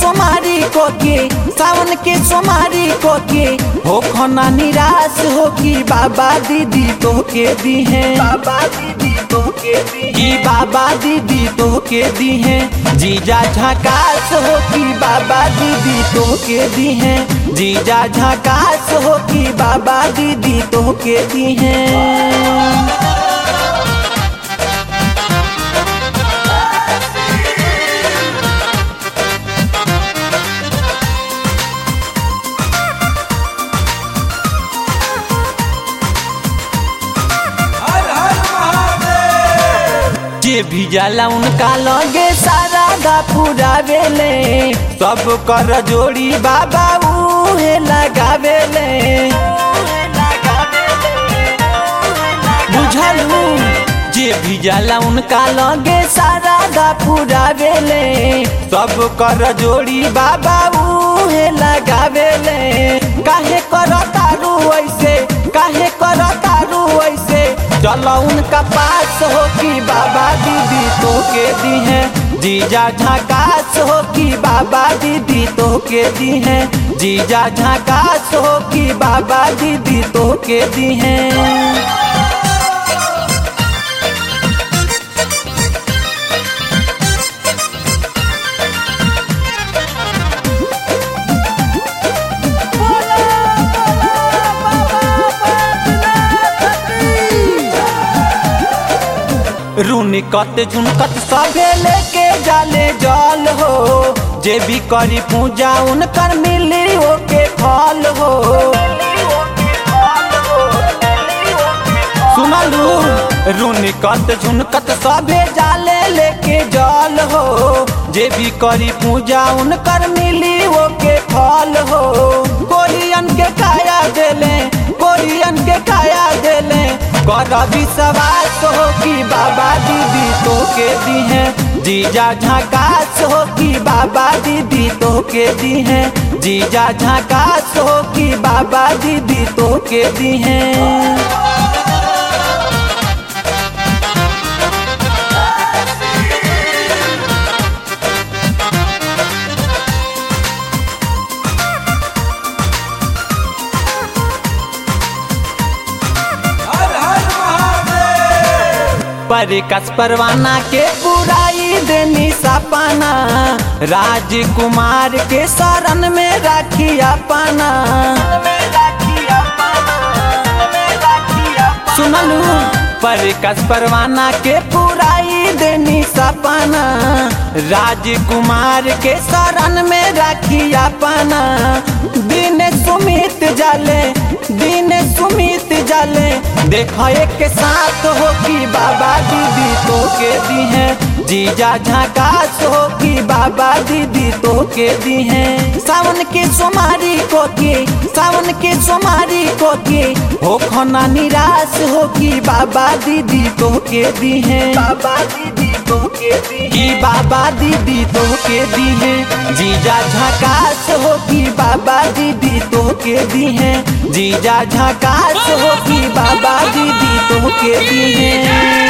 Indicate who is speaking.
Speaker 1: सोमारी को के सावन के सोमारी को के हो खना निराश हो कि बाबा दीदी तो के दी है बाबा दीदी तो के दी कि बाबा दीदी तो के दी है जीजा झकास हो कि बाबा दीदी तो के दी है जीजा झकास हो कि बाबा दीदी तो के दी है जे भी जाला उनका लगे सारा दा पूरा बेले सब कर जोड़ी बाबा उहे लगावेले बुझलू जे भी जाला उनका लगे सारा दा पूरा बेले सब कर जोड़ी बाबा उहे लगावेले काहे कर तारू ऐसे काहे कर तारू ऐसे चलो उनका पास हो कि बाबा दीदी तो के दी है जीजा झाकास हो कि बाबा दीदी तो के दी है जीजा झाकास हो कि बाबा दीदी तो के दी है रूनी कत झुनकत सभे लेके जाले जल हो जे भी करी पूजा उनकर मिली ओके फल हो सुनलू रूनी कत झुनकत सभे जाले लेके जल हो जे भी करी पूजा उनकर मिली ओके फल हो कोरियन के काया देले कोरियन के काया देले कर विश्वास हो कि बाबा दीदी तो के दी है जीजा झकास हो कि बाबा दीदी तो के दी है जीजा झकास हो कि बाबा दीदी तो के दी है पर कस परवाना के बुराई देनी सपना राजकुमार के शरण में राखी अपना सुनलू पर कस परवाना के पुराई देनी सपना राजकुमार के शरण में राखी अपना दिन सुमित जाले दिन सुमित जाले देखो एक साथ हो कि बाबा दीदी तो के दी है जीजा झकास हो कि बाबा दीदी तो के दी है सावन के सोमारी को के सावन के सोमारी को के हो खना निराश हो कि बाबा दीदी तो के दी है बाबा दीदी तो के दी कि बाबा दीदी तो के दी है जीजा झकास हो कि बाबा दीदी तो के दी है जीजा झकास हो कि बाबा दीदी तो के दी है